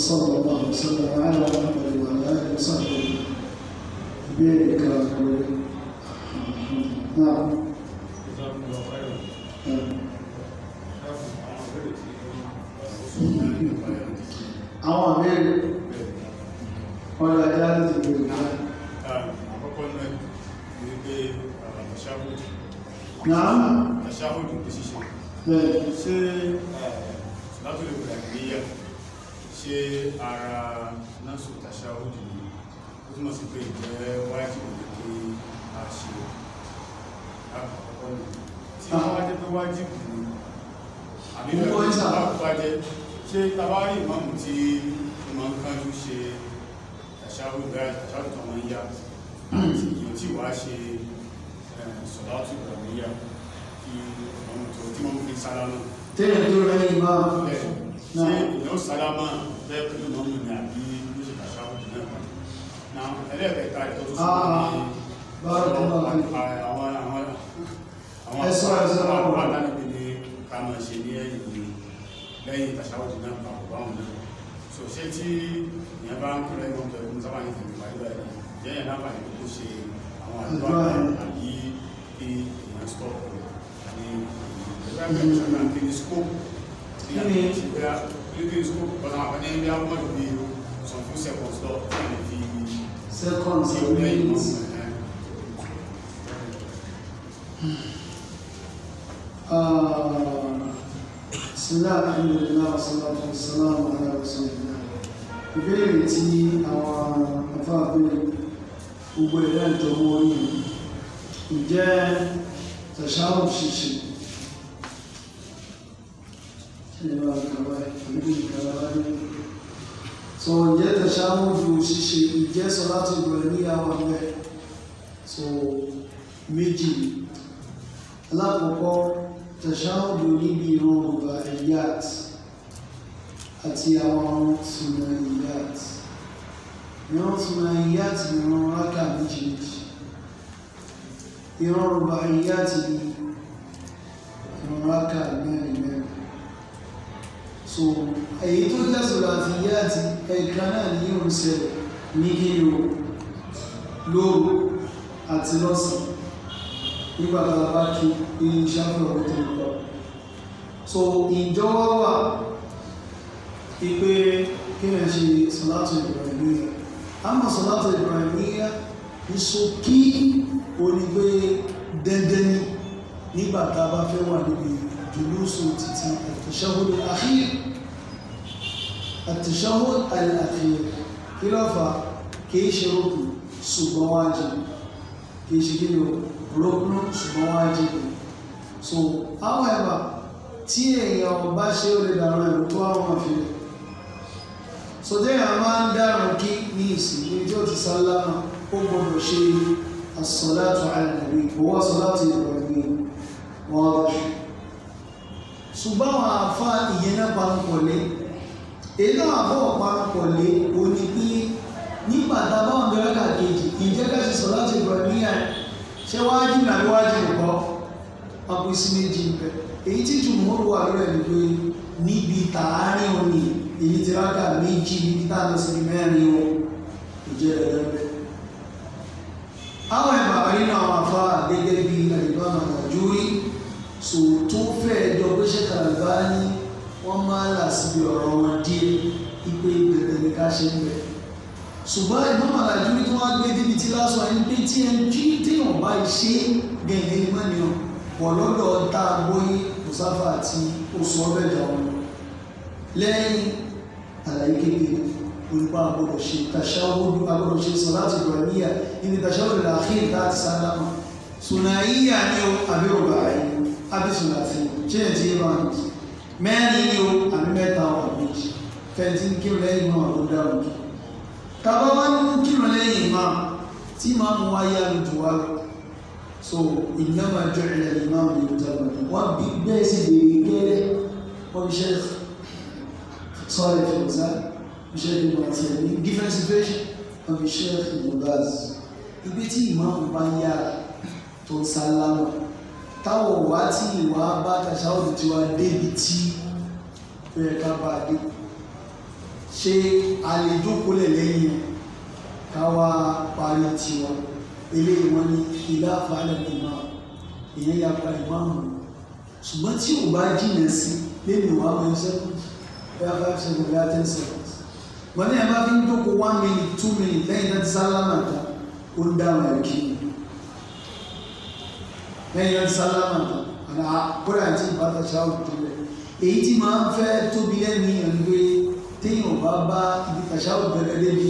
وصلى الله وسلم على محمد وعلى اله وصحبه بيرك نعم àwọn àmẹ́rin ọ̀rọ̀ ajá láti bèèrè náà àkọ́kọ́ náà ní pé àṣàhùdù náà àṣàhùdù ní ṣíṣe bẹ́ẹ̀ ṣé látòlè ìgbàgbéyà ṣé ara násù tàṣàhùdù ni ó túnmọ̀ sí pé ìjẹ́ wájú ní kí a ṣe àkọ́kọ́ ní tí wọ́n wá jẹ́ pé wájú ní àbí Mo gbọ́ ìsà. bá jẹ́ ṣé tabari ìmọ̀mù tí ó máa ń kánjú ṣe tàṣàhùdù bẹ́ẹ̀ tàṣàhùdù tó máa ń yá àti èèyàn tí wàá ṣe sọ̀dátù ìgbàgbéyà kí ọmọ tó tí wọ́n fi sálámà tẹ́lẹ̀ tó rẹ̀ ìmá bẹ́ẹ̀ ṣé èèyàn sálámà bẹ́ẹ̀ pẹ̀lú mọ́mù ní àbí ló ṣe tàṣàhùdù náà pàdé na ẹlẹ́ẹ̀kẹta ìtọ́ tó Ah, barakallahu fik. àwọn àwọn àwọn Ẹ sọ, ẹ sọ. àwọn àdánìbí ni ká máa ṣe ní ẹ̀yìn ní lẹ́yìn tàṣàhùdù náà pàpọ̀ báwọn náà so ṣé tí ìyẹn bá ń kúrẹ́ ìwọ̀n pẹ̀lú sábà ní ìfẹ̀mí pàdé báyìí jẹ́ yẹn láǹfààní kó ṣe àwọn àdúrà Àdúrà yẹn. àbí kí èèyàn stop ní ìgbà pẹ̀lú sábà kí ní scope ní Kí ni? àti ìgbà kí ní scope bọ́sà àwọn àpẹẹrẹ ní àwọn ọmọdé bí some few seconds lọ kí ní fi seconds sí or lẹ́yìn minutes mọ́ بسم الله الحمد لله والصلاة والسلام على رسول الله ìbéèrè tí àwọn afáàbẹ̀rẹ̀ gbogbo ẹ̀rẹ́ ìjọmọ́ orí ìjẹ́ tẹ̀ṣáwò ṣíṣe ìlú àgbàwà ìlú ìgbàlá ní so ìjẹ́ tẹ̀ṣáwò ju ṣíṣe ìjẹ́ sọ láti ìbẹ̀rẹ̀ níyàwó ẹgbẹ́ so méjì alákọ̀ọ́kọ́ tẹ̀ṣáwò níbi ìran ọba ẹ̀yàt àti àwọn sunaiyat ìran sunaiyat ni ìran rákà méjì méjì ìran rubaiyat ni ìran rákà mẹ́rin mẹ́rin so èyí tó jẹ́ sulatiyat ẹ̀ka náà ní ìrùsẹ̀ ní kíni o lóru àti lọ́sàn nígbà tá a bá kí iṣẹ́ àfihàn tó ń lọ so ìjọ wá wà ipe kíyàn ṣe sọ́látù ìbìrànìyà àmọ́ sọ́látù ìbìrànìyà ní ṣókí onígbé dandan ní nígbà tá a bá fẹ́ wà níbi jùlúsù títí àtìṣáhùd àkhír àtìṣáhùd àkhír kí ló fà kìí ṣe rókù ṣùgbọ́n wájib kìí ṣe kí ni rókù ṣùgbọ́n wájib so however tí èèyàn bá ṣe ó lè dàrú ẹ̀rù tó àwọn àfihàn sọdẹ́ yà máa ń dáràn kí ní ìsìn ní tí ó ti sálámà ó gbọdọ̀ ṣe as-salatu ala nabi kò wá salatu Ibrahim wọ́n rọ̀ ṣùgbọ́n àwọn àfá ìyẹn náà panupọ̀ lé èyí náà àfọwọ́ panupọ̀ lé o ní pé nígbà tá a bá wọn bẹ̀rẹ̀ kàkejì ìjẹ́ ká ṣe salatu Ibrahim yẹn ṣé wájú nàbí wájú nǹkan wọn pín sí méjì ń bẹ èyí tí jùmọ̀ wà lórí ẹ̀ ni pé níbi tààrin òní èyí ti rákà méjì níbi tá a lọ sí mẹ́rin o ìjẹ́ ẹ̀rẹ́ bẹ́ẹ̀. àwọn ẹ̀bà nínú àwọn afá gẹ́gẹ́ bí àdìbọn àjúrí so tó fẹ́ jọ pé ṣe kàlùbá ní wọ́n máa là síbi ọ̀rọ̀ wọn díẹ̀ ipe ìbẹ̀rẹ̀ ní ká ṣe ń bẹ̀. ṣùgbọ́n ìbọn àjúrí tí wọ́n gbé débi tí lásán ẹni pé tí ẹni tí téèyàn bá ṣe gẹ̀gẹ́ ní mọ́nìyàn pọ̀ lọ́dọ̀ tá a gbóyé mùsáfà àti oṣù ọbẹ̀ jà wọn lẹ́yìn àlàyé kékeré olùkọ́ àgbọ̀dọ̀ ṣe tàṣáwọ́dù àgbọ̀dọ̀ ṣe sọ̀láti ìbọ̀níyà níbi tàṣáwọ́dù làákìrì láti sálámà sùnàíyà ní o àbí ọba àyè àbí sùnàfì ṣé ẹ̀ tí yé máa ń jì mẹ́rin ní o àbí mẹ́ta wà méjì fẹ́ntì ń kírun lẹ́yìn máa ló dáhùn jù tàbá wá ní kírun lẹ́yìn máa tí máa mú wáyé àlùjù wá lọ so ìnáwó àjọ ìlẹ̀ ìmáàmù yóò jábọ̀ wọ́n bí bẹ́ẹ̀ sì béèrè gẹ́rẹ́ wọ́n fi ṣe sorry for that iṣẹ́ ní wọ́n ti ẹ̀mí different situation wọ́n fi ṣe ìmọ̀láàz ibi tí ìmáàmù bá ń yára tó ń sálámà táwọn wá tí ìwà bá tàṣáwọ̀dù tí wá débi tí ó yẹ ká bá dé ṣé a lè jókòó lẹ̀ lẹ́yìn káwa parí tiwa eléyìí wọn ní ilé àfàlẹ́ ìmọ̀ ìyẹn ya pa ìmáàmù ṣùgbọ́n tí ò bá jìnà sí lẹ́nu ìwà ọmọ ẹsẹ̀ bóyá five seconds bóyá ten seconds wọ́n ní ẹ̀ bá fi ń jókòó one minute two minutes lẹ́yìn náà ti sálámà tán ó ń dáhùn ẹ̀ kí ni lẹ́yìn náà ti sálámà tán àná kódà àti ìbátan ṣáà tó lẹ̀ èyí tí máa ń fẹ́ tóbi lẹ́nu yẹn ni pé téèyàn bá bá ibi tàṣáwò gẹ́gẹ́ débi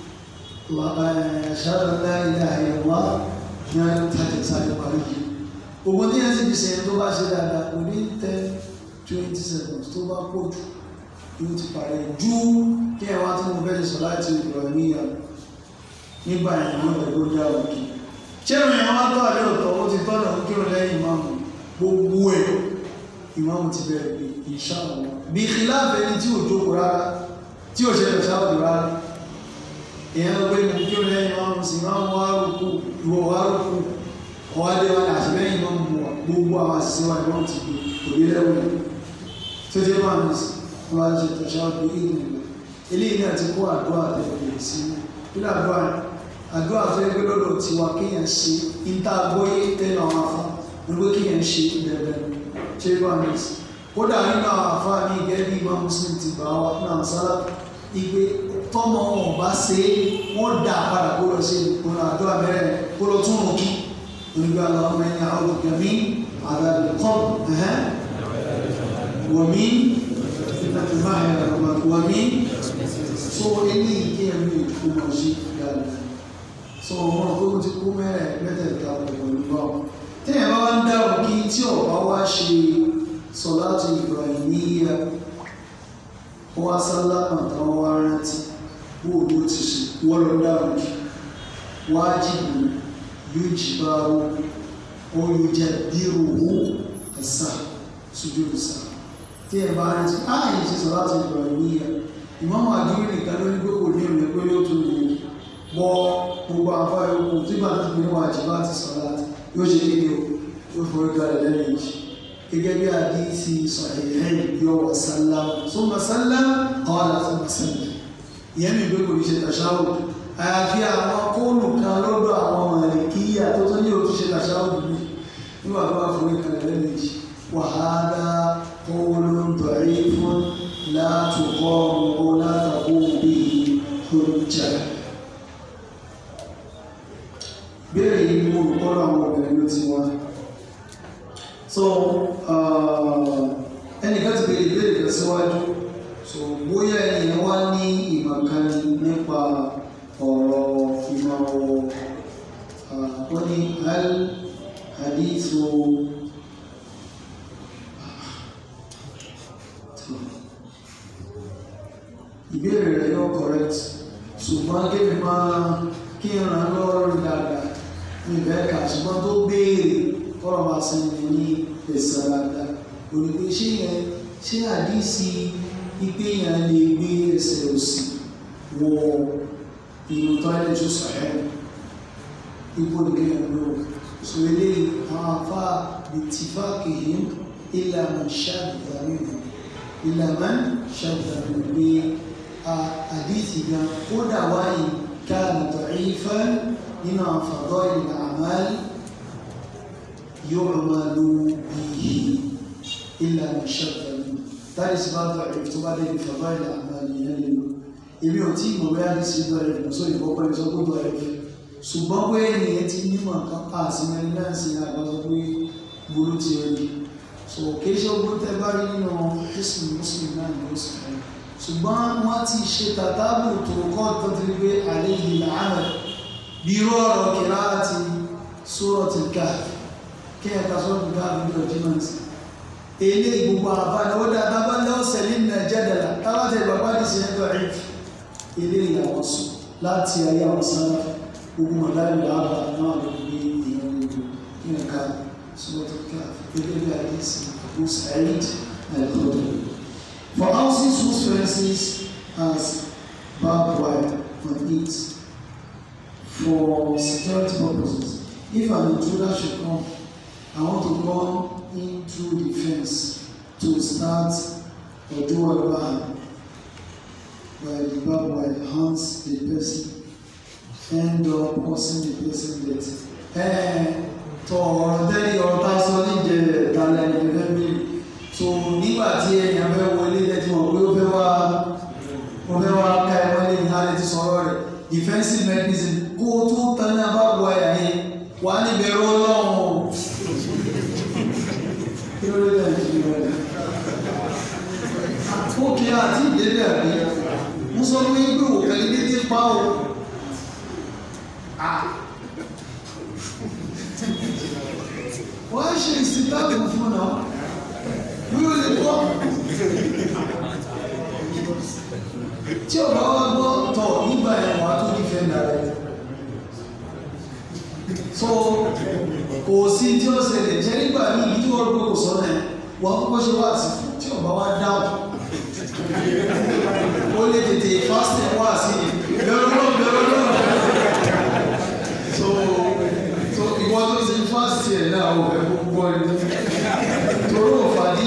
ṣáàlá ilẹ̀ àyẹ̀wò ní àtàkì sáré parí yìí ogun tí yẹn sì fi sẹ́yìn tó bá ṣe dáadáa kò ní ten twenty seconds tó bá pọ̀ jù yóò ti parí ju kí ẹ wá tí mo fẹ́ sọ láti ìrọ̀ níyà nígbà yẹn wọ́n lè lórí àwọn òkè ṣé ìrìn àwọn atọ́ àlẹ́ òtọ́ ó ti tọ́nà kí ó lẹ́yìn ìmáàmù gbogbo ẹ̀ ìmáàmù ti bẹ̀rẹ̀ pé inshallah bí khilaaf ẹni tí ò jókòó rárá tí ò ṣe lọ́sà òdò rárá èèyàn ló gbé ní kí ó lẹ́yìn ìmáàmù sí ìmáàmù wá rúkú ìwọ wá rúkú ọwọ́ adé wa ní àtìlẹ́yìn ìmáàmù wa gbogbo àwọn àṣìṣe wa ìmáàmù ti gbé òbí lẹ́wọ̀n tó dé máa ní wọn á ṣe tọ́ṣà òdò ìgbìmọ̀ eléyìí náà ti kó àdúrà tẹ̀lé sí kí làdúrà àdúrà tó yẹ pé lọ́dọ̀ tiwa kéèyàn ṣe níta gbóyè tẹ́lẹ̀ àwọn afọ nígbà kéèyàn ṣe bẹ̀rẹ̀ ṣe bá mi sí kódà nínú àwọn afọ ní gẹ́gẹ́ bí Imam Muslim ti gbà wá náà sálà ìgbé tọ́mọ wọn bá ṣe é wọ́n dà padà kó lọ sí ìpinnu àdúrà mẹ́rẹ̀ kó lọ tún rùn kí onígbà lọ́wọ́ mẹ́rin àwọn olùgbẹ̀mí àdàlù kọ́ wọ̀mí wọ̀mí so eléyìí kéèyàn ní ìfowópamọ́ sí dáadáa so wọn kó ti kú mẹ́rẹ̀ mẹ́tẹ̀ẹ̀ta pẹ̀lú bá wọn. téèyàn bá wá ń dáhùn kí tí ọ̀pá wá ṣe sọ̀láàtì Ibrahimiyya ó wá sálámà táwọn wá rántí bó o ló ti ṣe wọ́n lọ dáhùn kí wájìbù yóò jì bá o ó yóò jẹ bírò owó ẹ̀sà sójú ìsà téèyàn bá rántí á yìí ṣe sọ̀láàtì Ibrahimiyya ìmọ̀mọ́ àdúrà nìkan ló ní pé kò ní ìrìn pé yóò tún lè wọ gbogbo àfa yòókù tí bá ti pinnu àjì bá ti sọ láti yóò ṣe kéde o yóò forí kalẹ̀ lẹ́yìn ìjì gẹ́gẹ́ bí àdíìsì sọ̀hìnrìn yóò wọ sálá sọ́mọ sálá ọ̀hánà sọ́mọ sálá ìyẹn mi gbé kò ní ṣe tàṣáwò àyàfi àwọn kóòlù kan lọ́dọ̀ àwọn màlìkíyà tó tó ní òtún ṣe tàṣáwò bí nígbà tó bá forí kalẹ̀ lẹ́yìn ìjì wàhálà kóòlù dọ̀rí fún látòkọ́ ọ̀rọ̀ látàkó bíi hujja béèrè yìí ni mo rò kọ́ àwọn obìnrin ló ti wá so ẹnìkan ti béèrè ìbéèrè kan síwájú so bóyá ènìyàn wá ní ìmọ̀kánni nípa ọ̀rọ̀ ìmọ̀wọ̀ wọ́n ní al hadithu ìbéèrè rẹ̀ yóò correct ṣùgbọ́n kébì máa kí n ràn lọ́wọ́ rí dáadáa ní ìbẹ́ ká ṣùgbọ́n tó béèrè kọ́rọ̀ máa sin ní ní ẹ̀sẹ̀ dáadáa olùgbé ṣé yẹn ṣé àdísì pípé yẹn lè gbé ẹsẹ̀ òsì wọ inú tọ́lẹ̀ tó sọ̀rọ̀ ipò nìkéyàn ló sọ eléyìí àwọn afá bittifaqihim illa man shadda minhum illa man shadda minhum gbé àdísì gan kódà wáyé كان ضعيفا لما فضائل الأعمال يعمل به إلا من شد منه that is bá ضعيف tó bá dé ní فضائل الأعمال yẹn lè lò èmi ò tí mo bẹ́ẹ̀ sí ضعيف lọ sórí ìfọ́pọ́ ẹni sọ pé ضعيف ṣùgbọ́n pé ènìyàn ti nímọ̀ kan pa àsìmẹ́ni náà sí àgbàdo pé burú ti rí so kì í ṣe ogun tẹ́ bá rí nínú Islam Muslim náà ní oṣù kan ṣùgbọ́n wọ́n ti ṣe tàtàbù tó kọ́ tó ti gbé àléyìn làánà bí irú ọ̀rọ̀ kìlá àti sórọ̀tì Kahf kí ẹ ká sọ́ọ̀tì Kahf ní ọjímọ̀tì ilé ìgbogbo àbáni ó dáadáa bá lọ́wọ́ sẹ́lẹ̀ ní jẹ́dẹ̀lá tábàtẹ̀ ìgbàgbá ní sí ẹgbẹ́ rẹ̀ ilé ìyàwó sùn láti ayé àwọn sára gbogbo mọ̀láyìn làbà náà ló gbé ìyẹn gbogbo kí ẹ ká sọ́ọ̀tì Kahf gẹ́gẹ́ bí àdísì Abu Sa'id al-Khudri For houses whose fences has barbed wire on it for security purposes, if an intruder should come, I want to come in through the fence to start or do whatever harm. where the Bible enhance the person end up causing the person death. ẹ tọ ọ̀rọ̀ tẹ́lẹ̀ ọ̀rọ̀ tá a sọ níjẹ ìdálẹ́ ẹni fẹ́ mi so nígbà tí èèyàn fẹ́ wọlé lẹ́tí wọn pé ó fẹ́ wá ó fẹ́ wá ká ẹ wọlé ní alẹ́ ti sọ̀rọ̀ rẹ̀ defensive mechanism kó o tó tán ní abáwọ ẹ̀yà yẹn wà á níbẹ̀ rọ́ lọ́wọ́ kí ló dé lẹ́yìn tí wọ́n rẹ̀ ókè àti ìdílé àbí mo sọ pé pé òkèlè dédé pa o wọ́n á ṣe ìsìtàbí fún náà wíwò lè gbọ́ tí ọba wa gbọ́ tọ̀ nígbà yẹn wà á tó nífẹ̀ẹ́ nàrẹ̀ so kò sí tí ó ṣẹlẹ̀ jẹ́ nígbà ní ibi tí wọ́n gbọ́ kò sọ́nà ẹ̀ wọ́n á kọ́kọ́ ṣe wá sí fún tí ọba wa dáhùn ó lè tètè fásitì wá sí bẹ̀rù náà bẹ̀rù náà so so ìwọ tó ṣe fásitì ẹ̀ náà ò fẹ́ gbogbo ẹ̀ torí òfàdí